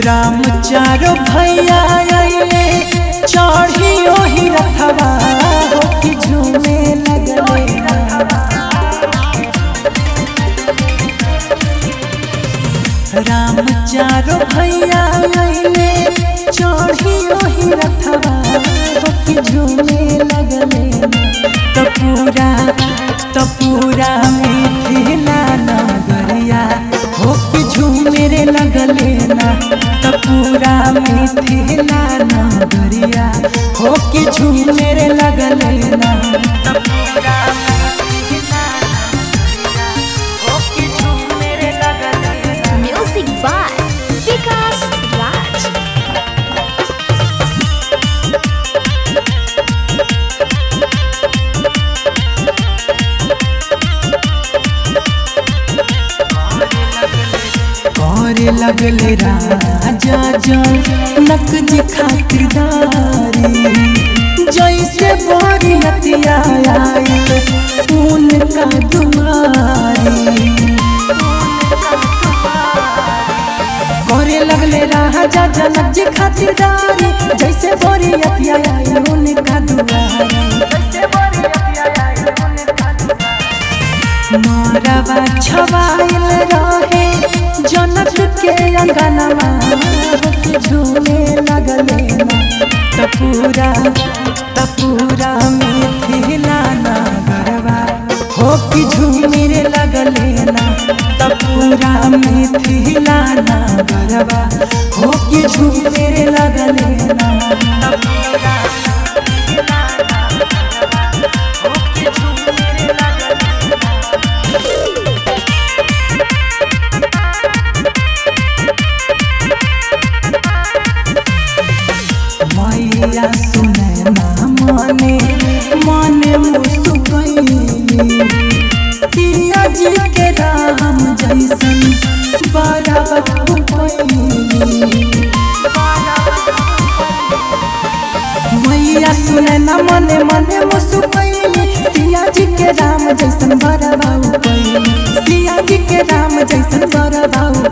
राम चारो भैया आइले चढ़ी ओही रथवा हो कि झूमे लगले राम चारो भैया आइले चढ़ी ओही रथवा हो कि झूमे लगले त पूरा त पूरा मिथिला नगरिया हो कि झूमे रे लगले ना त पूरा मिथिला नगरिया हो कि झूमे रे लगले ना त पूरा मिथिला नगरिया हो कि झूमे रे लगले ना Music by Vikas Raj. करे लगले राजा जनक जी खातिरदारी जैसे बरियतिया आइल उनका दुआरी करे लगले राजा जनक जी खातिरदारी जैसे बरियतिया आइल उनका दुआरी जैसे बरियतिया आइल उनका दुआरी मारवा छवाइल रहे जनक के अंगनमा के झूमे लगले ना तपूरा तपूरा मिथिला नगरवा हो कि झूमे रे लगले ना तपूरा मिथिला नगरवा हो कि झूमे रे लगले ना तपूरा मिथिला नगरवा हो कि झूमे रे लगले मैया सुने ना मने मने मुस्कैली सिया जी के राम जैसन बड़ा मैया सुने ना मने मने मुस्कैली सिया जी के राम जैसन बड़ा बाबू सिया जी के राम जैसन बड़ा बाबू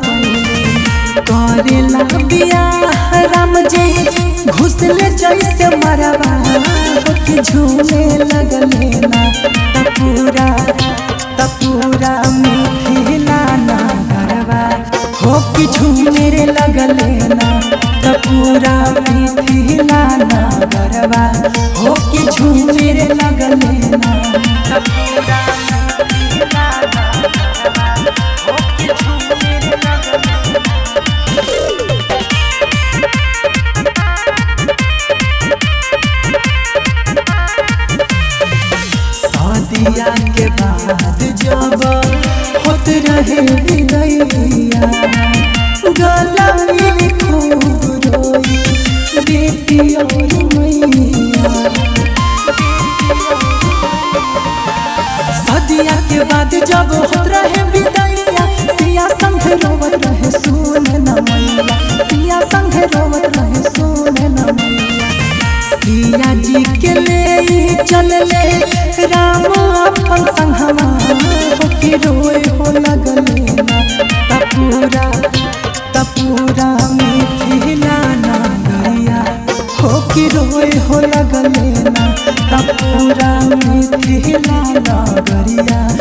करेला बियाह राम जी घुसले जैसे मरवा के झूमे लगले ना तपूरा तपूरा मिथिला ना गरवा हो कि झूमे रे लगले ना तपूरा मिथिला ना गरवा हो कि झूमे रे लगले ना तपूरा मिथिला ना गरवा हो कि झूमे रे लगले शादिया के बाद जब होत रहे विदैया गला मिली खूब रोई बेटी और मैया शादिया के बाद जब होत रहे विदैया सिया संग रोवत रहे सुन न मैया सिया संग रोवत रहे सुन न मैया सिया जी के ले चलले राम अपन संगवा हो के रोए हो लगले ना तपूरा तपूरा मिथिला नगरिया हो के रोए हो लगले ना तपूरा मिथिला नगरिया